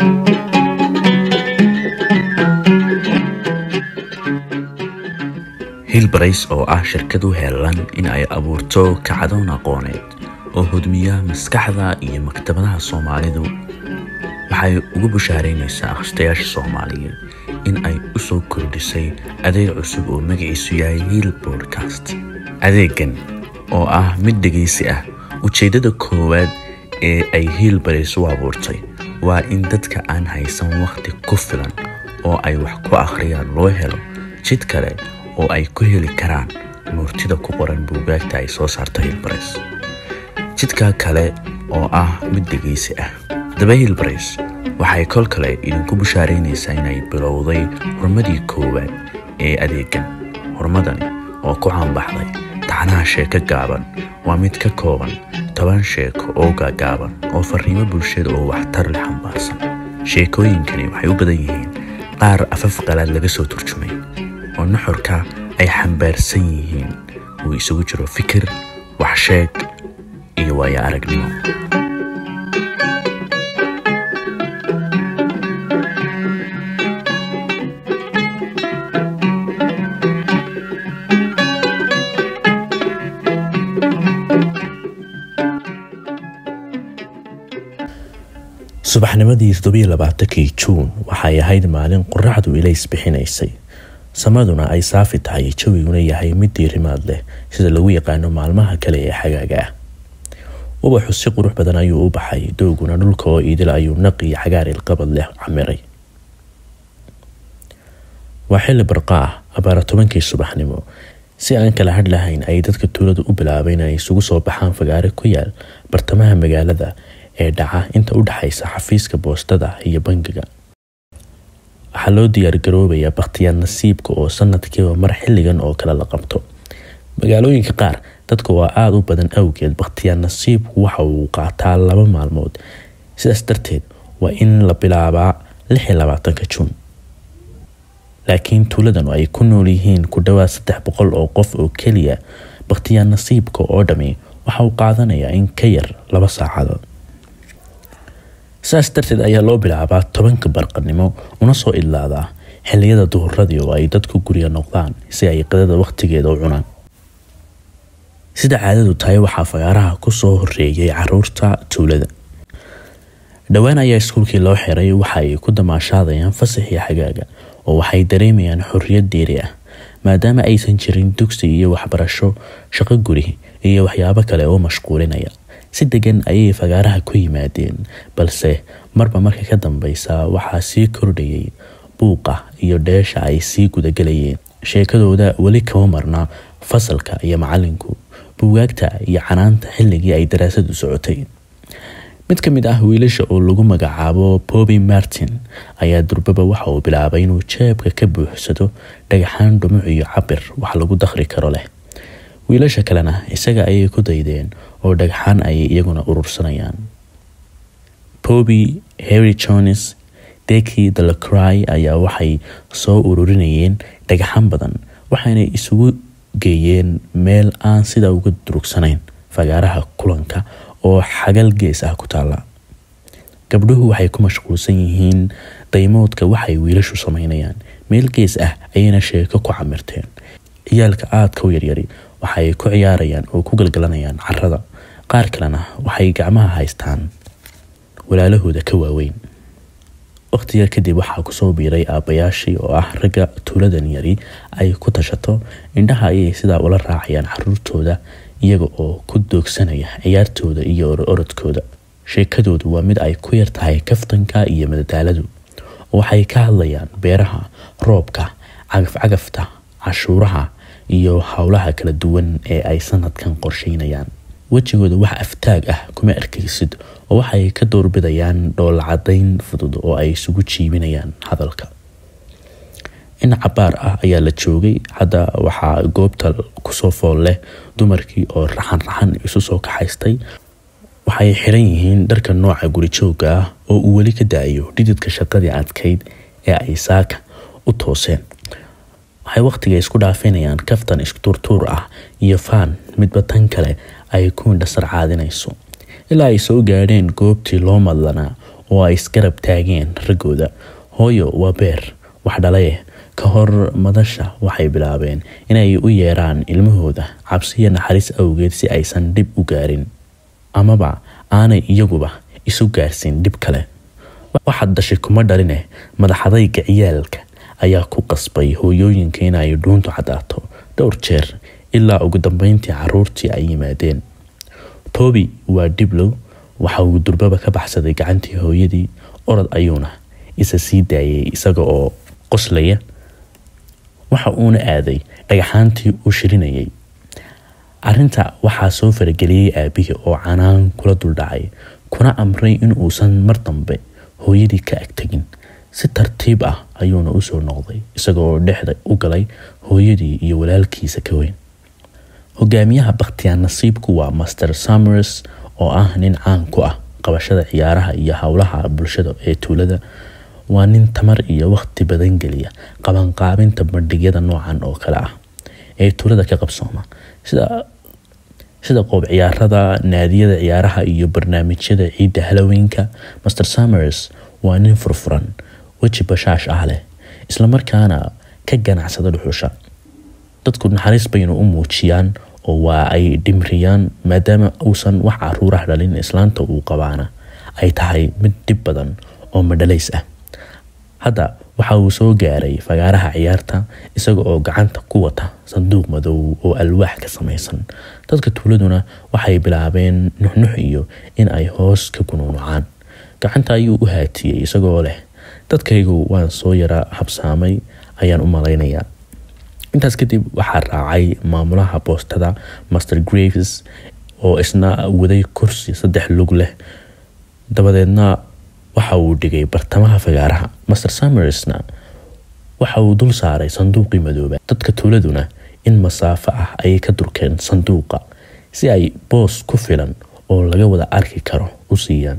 hilbarays oo ah shirkad u heelan in ay abuurto kacdoon aqooneed oo hodmiya maskaxda iyo maktabadaha soomaalidu waxay ugu bushaaraynaysaa akhristayaasha soomaaliyeed in ay u soo kordhisay adeeg cusub oo magaciisu yahay hiil bodcast adeegan oo ah mid dhegaysi ah ujeeddada koowaad ee ay hiilbarays u abuurtay waa in dadka aan haysan wakhti ku filan oo ay wax ku akhriyaan loo helo jid kale oo ay ku heli karaan nuurtida ku qoran buugaagta ay soo saarta hilbarays jidka kale oo ah mid dhegaysi ah daba hilbarays waxay kol kale idinku bushaaraynaysaa inay bilowday horumadii koowaad ee adeegan horumadani oo ku caanbaxday taxnaha sheeko gaaban waa mid ka kooban toban sheeko oo gaagaaban oo fariimo bulshada oo waxtar leh xambaarsan sheekooyinkani waxay u badan yihiin qaar afaf qalaad laga soo turjumay oo nuxurka ay xambaarsan yihiin uu isugu jiro fikir waxsheeg iyo waayo aragnimo subaxnimadii toddobiyo labaatankii juun waxay ahayd maalin qoraxdu ilays bixinaysay samaduna ay saafi tahay jawiguna yahay mid diirimaad leh sida lagu yaqaano maalmaha kale ee xagaaga ah ubaxu si qurux badan ayuu u baxay dooguna dhulka oo iidil ayuu naq iyo cagaar ilqabad leh camiray waa xilli barqa ah abaara tobankii subaxnimo si aan kala hadh lahayn ay dadka tuuladu u bilaabay in ay isugu soo baxaan fagaare ku yaal bartamaha magaalada ee dhaca inta u dhexaysa xafiiska boostada iyo bangiga waxaa loo diyaargaroobayaa bakhtiyaad nasiibka oo sanadkiiba mar xilligan oo kale la qabto magaalooyinka qaar dadka oo aada u badan awgeed bakhtiyaad nasiibku waxa uu qaataa laba maalmood sidaas darteed waa in la bilaabaa lix iyo labaatanka juun laakiin tuuladan ay ku nool yihiin ku dhowaad saddex boqol oo qof oo keliya bakhtiyaad nasiibka oo dhami waxa uu qaadanayaa in ka yar laba saacadood saas darteed ayaa loo bilaabaa tobanka barqanimo una soo idlaadaa xilliyada duhuradii oo ay dadku guriga noqdaan si ay qadada wakhtigeeda u cunaan sida caadadu tahay waxaa fagaaraha kusoo horeeyay caruurta tuulada dhowaan ayaa iskuulkii loo xiray waxa ay ku damaashaadayaan fasaxii xagaaga oo waxay dareemayaan xorriyad deeri ah maadaama aysan jirin dugsi iyo waxbarasho shaqo guri iyo waxyaabo kale oo mashquulinaya si degan ayay fagaaraha ku yimaadeen balse marba marka ka dambeysa waxaa sii kordhayay buuqa iyo dheesha ay sii gudagelayeen sheekadooda weli kama marna fasalka iyo macalinku buugaagta iyo canaanta xilligii ay daraasadu socotay mid ka mid ah wiilasha oo lagu magacaabo bobi martin ayaa durbaba waxa uu bilaabay inuu jeebka ka buuxsado dhagaxaan dhumuc iyo cabir wax lagu dakhri karo leh wiilasha kalena isaga ayay ku daydeen oo dhagxaan ayay iyaguna urursanayaan bobi harry jones deki dalacry ayaa waxay soo ururinayeen dhagaxaan badan waxaanay isugu geeyeen meel aan sida uga durugsanayn fagaaraha kulanka oo xagal gees ah ku taala gabdhuhu waxay ku mashquulsan yihiin daymoodka waxay wiilashu sameynayaan meel gees ah ayayna sheeko ku camirteen ciyaalka aadka u yaryari waxay ku ciyaarayaan oo ku galgalanayaan carada qaar kalena waxay gacmaha haystaan walaalahooda ka waaweyn waqti yar kadib waxaa kusoo biiray aabbayaashii oo ah ragga tuuladan yari ay ku tashato indhaha ayay sidaa ula raacayaan caruurtooda iyaga oo ku doogsanaya ciyaartooda iyo orodkooda sheekadoodu waa mid ay ku yar tahay kaftanka iyo madadaaladu waxay ka hadlayaan beeraha roobka cagafcagafta cashuuraha iyo howlaha kala duwan ee ay sanadkan qorsheynayaan wejigooda wax aftaag ah kuma arkaysid oo waxay ka doorbidayaan dhoolacadayn fudud oo ay isugu jiibinayaan hadalka in cabaar ah ayaa la joogay hadda waxaa goobta kusoo fool leh dumarkii oo raxan raxan isu soo kaxaystay waxay xiran yihiin dharka nooca gurijooga ah oo uu weli ka da-ayo dhididka shaqadii adkayd ee ay saaka u tooseen waxay wakhtiga isku dhaafinayaan kaftan isturtuur ah iyo faan midba tan kale ay ku indhasar caadinayso ilaa ay soo gaadheen goobtii loo madlanaa oo ay isgarab taageen raggooda hooyo waa beer wax dhalaye ka hor madasha waxay bilaabeen inay u yeeraan ilmahooda cabsiya naxariis awgeed si aysan dhib u gaarin amaba aanay iyaguba isu gaarsiin dhib kale waxaad dhashay kuma dhaline madaxadayga ciyaalka ayaa ku qasbay hooyooyinka inay dhuuntu cadaato dhowr jeer ilaa ugu dambeyntii caruurtii ay yimaadeen toby waa dhiblow waxa uu durbaba ka baxsaday gacantii hooyadii orod ayuuna isa sii daayay isaga oo qoslaya waxa uuna aaday dhagaxaantii uu shirinayay arrinta waxaa soo farageliyey aabihii oo canaan kula duldhacay kuna amray in uusan mar dambe hooyadii ka agtegin si tartiib ah ayuuna usoo noqday isagaoo dhexda u galay hooyadii iyo walaalkiisa ka weyn hogaamiyaha bakhtiyaan nasiibku waa master summers oo ah nin caan ku ah qabashada ciyaaraha iyo howlaha bulshada ee tuulada waa nin tamar iyo waqti badan geliya qabanqaabinta bandhigyada noocan oo kale ah ee tuulada ka qabsooma sida sida qoob ciyaarada naadiyada ciyaaraha iyo barnaamijyada ciidda halloweenka master summers waa nin furfuran weji bashaash ah leh islamarkaana ka ganacsada dhuxusha dadku naxariis baynu u muujiyaan oo waa ay dhimriyaan maadaama uusan wax caruurah dhalin islaanta uu qabaana ay tahay mid dhib badan oo madhalays ah hadda waxa uu soo gaaray fagaaraha ciyaarta isaga oo gacanta ku wata sanduuq madow oo alwaax ka samaysan dadka tuuladuna waxay bilaabeen nuxnux iyo in ay hoos ka gunuunucaan gacanta ayuu u haatiyey isagoo leh dadkaygu waan soo yara habsaamay ayaan u malaynayaa intaas kadib waxaa raacay maamulaha boostada master graves oo isna waday kursi saddex lug leh dabadeedna waxa uu dhigay bartamaha fagaaraha master summersna waxa uu dul saaray sanduuqii madooba dadka tuuladuna in masaafo ah ayay ka durkeen sanduuqa si ay boos ku filan oo laga wada arki karo u siiyaan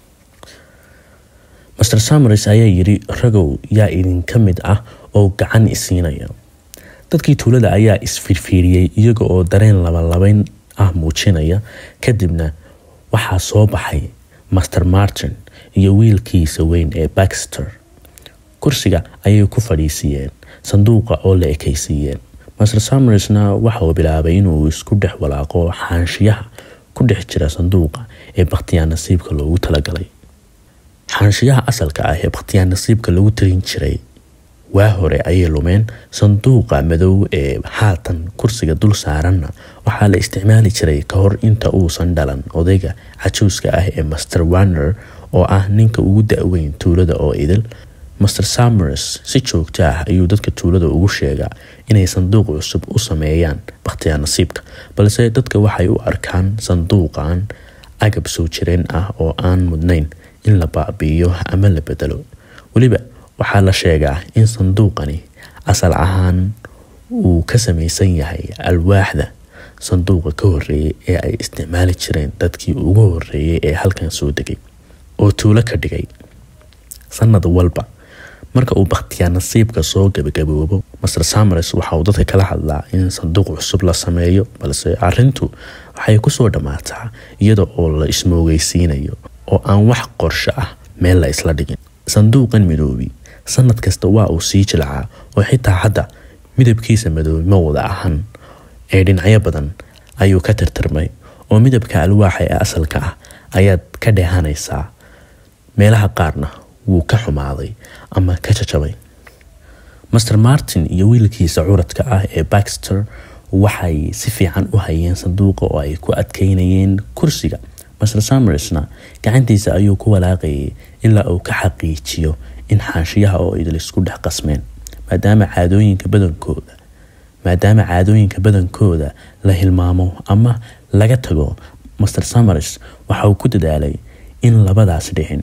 master summers ayaa yidhi ragow yaa idinka mid ah oo gacan isiinaya dadkii tuulada ayaa isfiirfiiriyey iyaga oo dareen labalabayn ah muujinaya kadibna waxaa soo baxay master martin iyo wiilkiisa weyn ee baxter kursiga ayay ku fadhiisiiyeen sanduuqa oo la ekaysiiyeen master summersna waxauu bilaabay inuu isku dhex walaaqo xaanshiyaha ku dhex jira sanduuqa ee bakhtiyaan nasiibka loogu talagalay xaanshiyaha asalka ah ee bakhtiyaan nasiibka lagu tarin jiray waa hore ayay lumeen sanduuqa madow ee haatan kursiga dul saaranna waxaa la isticmaali jiray ka hor inta uusan dhalan odayga cajuuska ah ee master warner oo ah ninka ugu da-weyn tuulada oo idil master summers si joogto ah ayuu dadka tuulada ugu sheegaa inay sanduuq cusub u sameeyaan bakhtiyaa nasiibka balse dadka waxay u arkaan sanduuqan agab soo jireen ah oo aan mudnayn in la baabi'iyo ama la bedelo weliba waxaa la sheegaa in sanduuqani asal ahaan uu ka samaysan yahay alwaaxda sanduuqa ka horeeyay ee ay isticmaali jireen dadkii ugu horeeyay ee halkan soo degay oo tuulo ka dhigay sanad walba marka uu bakhtiyaa nasiibka soo gabagaboobo master summers waxa uu dadka kala hadlaa in sanduuq cusub la sameeyo balse arintu waxay kusoo dhammaataa iyada oo la ismoogeysiinayo oo aan wax qorsho ah meel la isla dhigin sanduuqan midoobi sanad kasta waa uu sii jilcaa oo xitaa hadda midabkiisa madoobi ma wada ahan ee dhinacyo badan ayuu ka tirtirmay oo midabka alwaaxa ee asalka ah ayaad ka dheehanaysaa meelaha qaarna wuu ka xumaaday ama ka jajabay master martin iyo wiilkiisa curadka ah ee baxter waxay si fiican u hayeen sanduuqa oo ay ku adkeynayeen kursiga master summersna gacantiisa ayuu ku walaaqayay ilaa uu ka xaqiijiyo in xaashiyaha oo idil isku dhex qasmeen maadaama caadooyinka badankooda maadaama caadooyinka badankooda la hilmaamo ama laga tago master summers waxa uu ku dadaalay in labadaas dhicin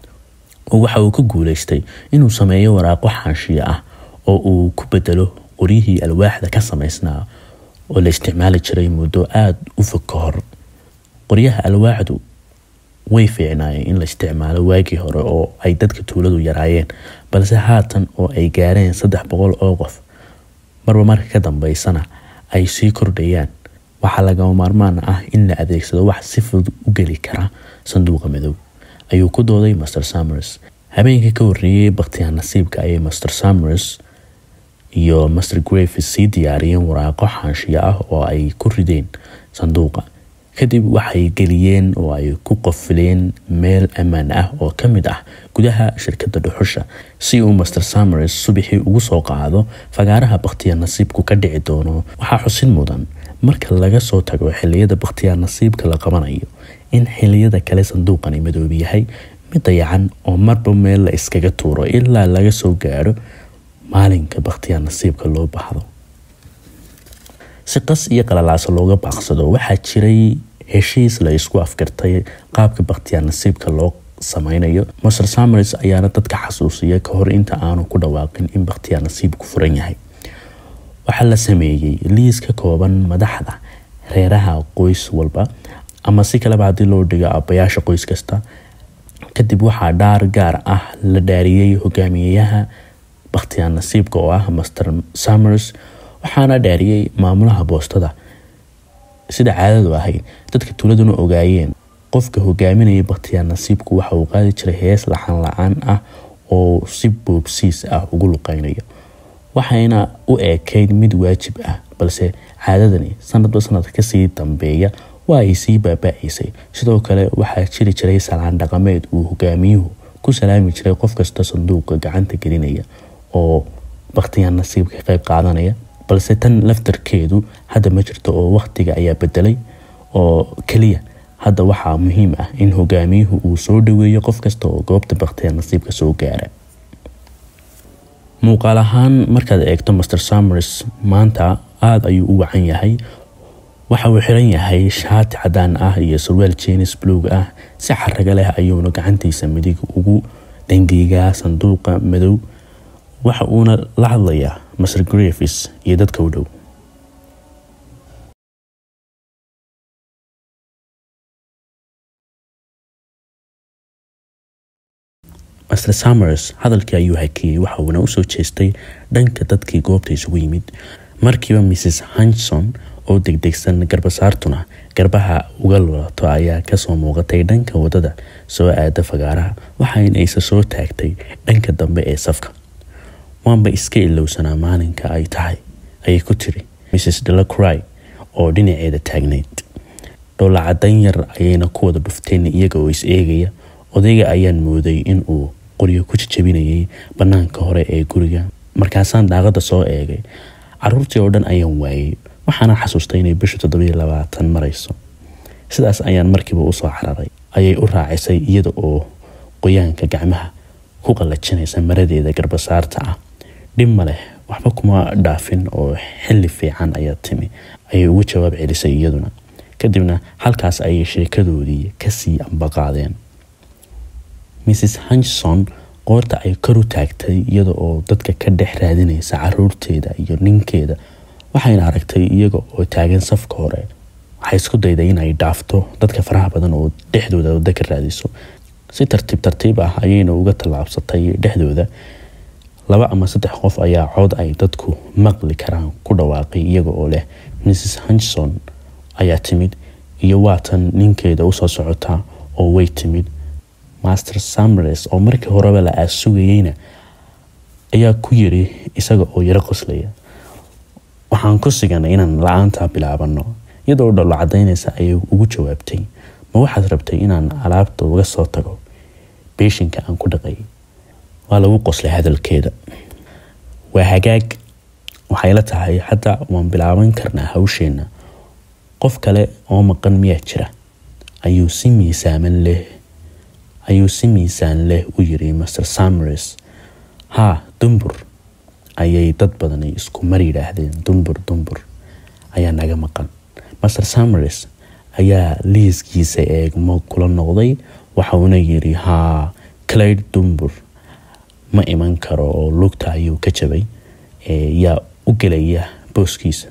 oo waxa uu ka guuleystay inuu sameeyo waraaqo xaashiya ah oo uu ku bedelo qoryihii alwaaxda ka samaysnaa oo la isticmaali jiray muddo aada u fog ka hor qoryaha alwaaxdu way fiicnaayeen in la isticmaalo waagii hore oo ay dadka tuuladu yaraayeen balse haatan oo ay gaareen saddex boqol oo qof marba marka ka dambeysana ay sii kordhayaan waxaa lagama maarmaan ah in la adeegsado wax si fudud u geli kara sanduuqa madow ayuu ku dooday master samers habeenkii ka horreeyey bakhtiyaa nasiibka ayay master samers iyo master graves sii diyaariyeen waraaqo xaanshiyo ah oo ay ku rideen sanduuqa kadib waxay geliyeen oo ay ku qofileen meel ammaan ah oo ka mid ah gudaha shirkadda dhuxusha si uu master samers subaxii ugu soo qaado fagaaraha bakhtiyaa nasiibku ka dhici doono waxaa xusin mudan marka laga soo tago xiliyada bakhtiyaa nasiibka la qabanayo in xiliyada kale sanduuqani madoob yahay mid dayacan oo marba meel la iskaga tuuro ilaa laga soo gaadho maalinka bakhtiyaa nasiibka loo baxdo si qas iyo qalalaaso looga baaqsado waxaa jiray heshiis la isku afgartay qaabka bakhtiyaa nasiibka loo sameynayo master samers ayaana dadka xasuusiya ka hor inta aanu ku dhawaaqin in bakhtiyaa nasiibku furan yahay waxaa la sameeyey liis ka kooban madaxda reeraha qoys walba ama si kaleba haddii loo dhigo aabbayaasha qoys kasta kadib waxaa dhaar gaar ah la dhaariyey hogaamiyayaha bakhtiyaa nasiibka oo ah master samers waxaana dhaariyey maamulaha boostada sida caadadu ahayd dadka tuuladuna ogaayeen qofka hogaaminaya bakhtiyaa nasiibku waxa uu qaadi jiray hees laxan la-aan ah oo si boobsiis ah ugu luqeynayo waxayna u eekayd mid waajib ah balse caadadani sanadba sanad kasii dambeeya waa ay sii baaba-aysay sidoo kale waxaa jiri jiray salaan dhaqameed uu hogaamiyuhu ku salaami jiray qof kasta sanduuqa gacanta gelinaya oo bakhtiyaa nasiibka ka qeyb qaadanaya balse tan laftarkeedu hadda ma jirto oo wakhtiga ayaa bedelay oo keliya hadda waxaa muhiim ah in hogaamiyuhu uu soo dhaweeyo qof kasta oo goobta bakhtiyaa nasiibka soo gaara muuqaal ahaan markaad eegto master samers maanta aada ayuu u wacan yahay waxa uu xiran yahay shaati cadaan ah iyo sarwaal jenis bluog ah si xaraga leh ayuuna gacantiisa midig ugu dangiigaa sanduuqa madow waxa uuna la hadlayaa master graves iyo dadka u dhow master samers hadalkii ayuu hakiyey waxa uuna usoo jeestay dhanka dadkii goobta isugu yimid markiiba mrs hanson oo degdegsan garbasaartuna garbaha uga lulato ayaa kasoo muuqatay dhanka wadada soo aada fagaaraha waxayna isa soo taagtay dhanka dambe ee safka waanba iska ilowsanaa maalinka ay tahay ayay ku tiri mrs delacry oo dhinaceeda taagnayd dhoola cadan yar ayayna ku wada dhufteen iyaga oo is eegaya odayga ayaan mooday inuu qoryo ku jajabinayay banaanka hore ee guriga markaasaan daaqada soo eegay caruurtii oo dhan ayaan waayey waxaana xasuustay inay bishu toddobiyo labaatan marayso sidaas ayaan markiiba usoo cararay ayay u raacisay iyada oo qoyaanka gacmaha ku qallajinaysa maradeeda garbasaarta ah dhib ma leh waxba kuma dhaafin oo xilli fiican ayaa timi ayay ugu jawaab celisay iyaduna kadibna halkaas ayay sheekadoodii kasii ambaqaadeen mrs hanson qoorta ay kor u taagtay iyada oo dadka ka dhex raadinaysa caruurteeda iyo ninkeeda waxayna aragtay iyaga oo taagan safka hore waxay isku dayday inay dhaafto dadka faraha badan oo dhexdooda wada ka raadiso si tartiib tartiib ah ayayna uga tallaabsatay dhexdooda laba ama saddex qof ayaa cod ay dadku maqli karaan ku dhawaaqay iyaga oo leh mrs hanson ayaa timid iyo waatan ninkeeda usoo socota oo way timid master samres oo markii horeba la aasugayeyna ayaa ku yiri isaga oo yaro qoslaya waxaan ku siganay inaan la-aantaa bilaabano iyadoo dholo cadaynaysa ayay ugu jawaabtay ma waxaad rabtay inaan alaabta uga soo tago beeshinka aan ku dhaqay waa lagu qoslay hadalkeeda waa hagaag waxay la tahay hadda waan bilaaban karnaa hawsheenna qof kale oo maqan miyaa jira ayuu si miisaaman leh ayuu si miisaan leh u yiri master samres haa dumbur ayay dad badani isku mar yidhaahdeen dumbur dumbur ayaa naga maqan master samres ayaa liiskiisa eegmo kula noqday waxauna yiri haa clayd dumbur ma iman karo oo lugta ayuu ka jabay yaa u gelaya booskiisa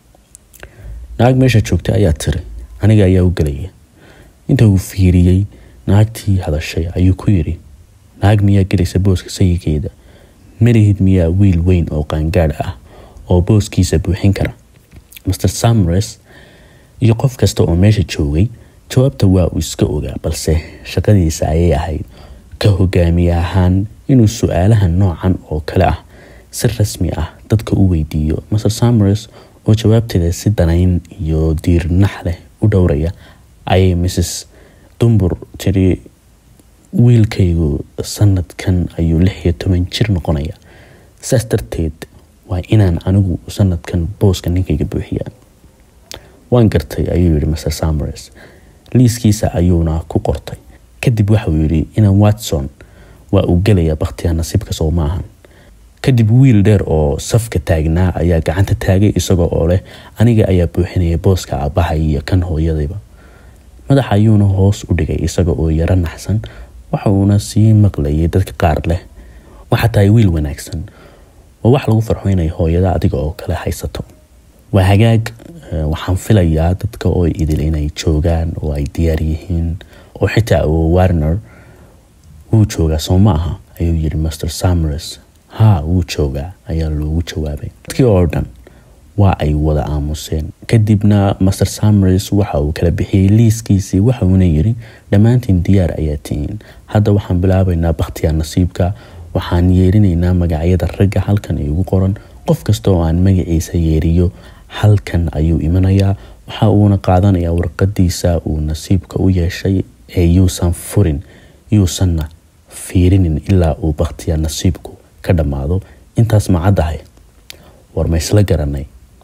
naag meesha joogta ayaa tiri aniga ayaa u gelaya inta uu fiiriyey naagtii hadashay ayuu ku yidhi naag miyaa gelaysa booska sayidkeeda marihid miyaa wiil weyn oo qaangaadh ah oo booskiisa buuxin kara master samres iyo qof kasta oo meesha joogay jawaabta waa uu iska ogaa balse shaqadiisa ayay ahayd ka hogaamiye ahaan inuu su-aalaha noocan oo kale ah si rasmi ah dadka u weydiiyo maser samers oo jawaabteeda si danayn iyo diirnax leh u dhowraya ayay mrs dumbur tiri wiilkaygu sanadkan ayuu lix iyo toban jir noqonaya saas darteed waa inaan anigu sanadkan booska ninkayga buuxiyaa waan gartay ayuu yihi maser samers liiskiisa ayuuna ku qortay kadib waxauu yidhi inan watson waa uu gelayaa bakhtiyaa nasiibka soo maahan kadib wiil dheer oo safka taagnaa ayaa gacanta taagay isagoo oo leh aniga ayaa buuxinaya booska aabbahay iyo kan hooyadayba madaxa ayuuna hoos u dhigay isaga oo yaro naxsan waxa uuna sii maqlayay dadka qaar leh waxaa tahay wiil wanaagsan waa wax lagu farxo inay hooyada adiga oo kale haysato waa hagaag waxaan filayaa dadka oo idil inay joogaan oo ay diyaar yihiin oo xitaa warner wuu joogaa soo ma aha ayuu yidhi master samers haa wuu joogaa ayaa loogu jawaabay dadkii oo dhan waa ay wada aamuseen kadibna master samers waxa uu kala bixiyey liiskiisii waxa uuna yidhi dhammaantiin diyaar ayaa tihiin hadda waxaan bilaabaynaa bakhtiyaa nasiibka waxaan yeerinaynaa magacyada ragga halkan igu qoran qof kasta oo aan magaciisa yeeriyo halkan ayuu imanayaa waxa uuna qaadanayaa warqadiisa uu nasiibka u yeeshay ee yuusan furin yuusanna fiirinin ilaa uu bakhtiyaa nasiibku ka dhammaado intaas ma caddahay war ma isla garanay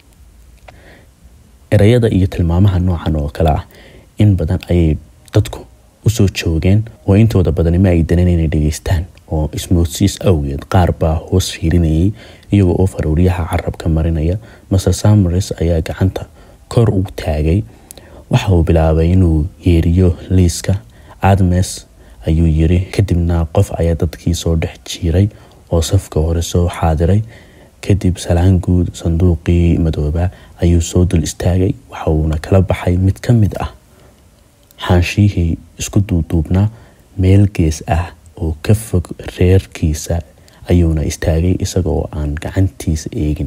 erayada iyo tilmaamaha noocan oo kale ah in badan ayay dadku usoo joogeen oo intooda badanima ay daneen inay dhegeystaan oo ismoodsiis awgeed qaar baa hoos fiirinayay iyagoo oo faruuryaha carabka marinaya maser samers ayaa gacanta kor u taagay waxa uu bilaabay inuu yeeriyo liiska admes ayuu yiri kadibna qof ayaa dadkii soo dhex jiiray oo safka hore soo xaadiray kadib salaan guud sanduuqii madooba ayuu soo dul istaagay waxa uuna kala baxay mid ka mid ah xaanshihii isku duuduubnaa meel gees ah oo ka fog reerkiisa ayuuna istaagay isaga oo aan gacantiisa eegin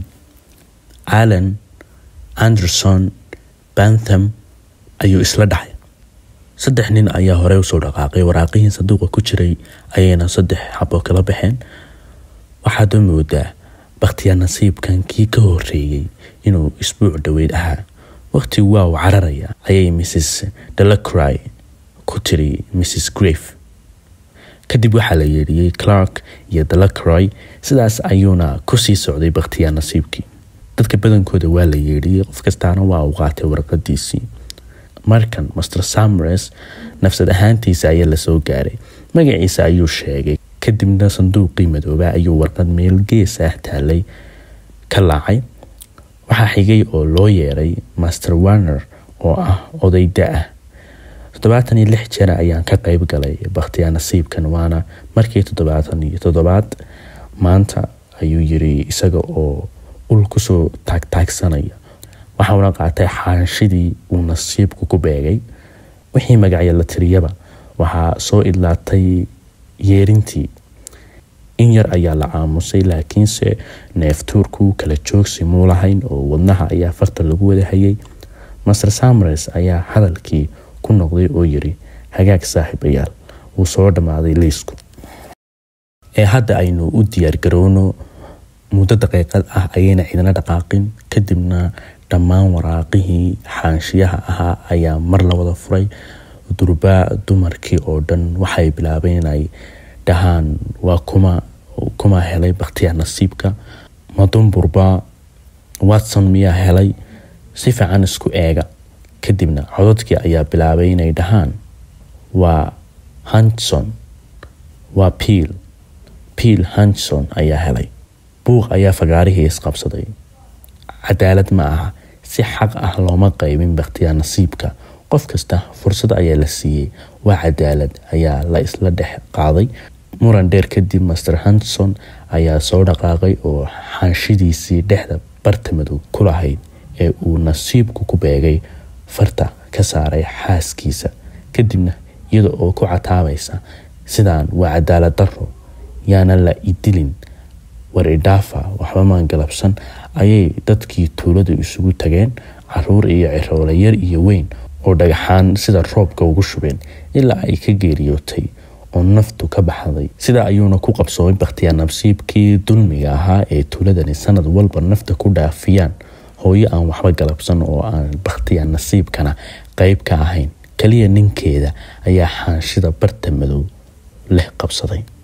allan anderson bantham ayuu isla dhacay saddex nin ayaa horey usoo dhaqaaqay waraaqihii sanduuqa ku jiray ayayna saddex xabo kala baxeen waxaad u moodaa bakhtiyaa nasiibkan kii ka horeeyey inuu isbuuc dhoweyd ahaa waqti waa u cararaya ayay mrs delacry ku tiri mrs grave kadib waxaa la yeedhiyey clark iyo delacroy sidaas ayuuna kusii socday bakhtiyaa nasiibkii dadka badankooda waa la yeedhiyey qof kastaana waa uu qaatay warqadiisii markan master samres nafsad ahaantiisa ayaa lasoo gaaray magaciisa ayuu sheegay kadibna sanduuqii madooba ayuu warqad meel gees ah taalay ka laacay waxaa xigay oo loo yeeray master warner oo ah oday da-ah toddobaatan iyo lix jeer ayaan ka qeyb galay bakhtiyaa nasiibkan waana markii toddobaatan iyo toddobaad maanta ayuu yiri isaga oo ul kusoo taagtaagsanaya waxauna qaatay xaanshidii uu nasiibku ku beegay wixii magacyo la tiriyaba waxaa soo idlaatay yeerintii in yar ayaa la aamusay laakiinse neeftuurku kala joogsi muu lahayn oo wadnaha ayaa farta lagu wada hayay master samres ayaa hadalkii ku noqday oo yiri hagaag saaxiibayaal wuu soo dhammaaday liisku ee hadda aynu u diyaargarowno muddo daqiiqad ah ayayna cidina dhaqaaqin kadibna dhammaan waraaqihii xaanshiyaha ahaa ayaa mar la wada furay durbaa dumarkii oo dhan waxay bilaabeen inay dhahaan waa kuma kuma helay bakhtiyaa nasiibka madumburba watson miyaa helay si fiican isku eega kadibna codadkii ayaa bilaabay inay dhahaan waa hanson waa piil piil hanson ayaa helay buuq ayaa fagaarihii isqabsaday cadaalad ma aha si xaq ah looma qaybin bakhtiyaa nasiibka qof kasta fursad ayaa la siiyey waa cadaalad ayaa la isla dhex qaaday muran dheer kadib master hanson ayaa soo dhaqaaqay oo xaanshidiisii dhexda barta madow ku lahayd ee uu nasiibku ku beegay farta ka saaray xaaskiisa kadibna iyada oo ku cataabaysa sidaan waa cadaalad daro yaana la idilin war idhaafa waxba maan galabsan ayay dadkii tuuladu isugu tageen caruur iyo ciroole yar iyo weyn oo dhagaxaan sida roobka ugu shubeen ilaa ay ka geeriyootay oo naftu ka baxday sidaa ayuuna ku qabsoomay bakhtiyaa nasiibkii dulmiga ahaa ee tuuladani sanad walba nafta ku dhaafiyaan hooyo aan waxba galabsan oo aan bakhtiyaa nasiibkana qeyb ka ahayn kaliya ninkeeda ayaa xaanshida barta madow leh qabsaday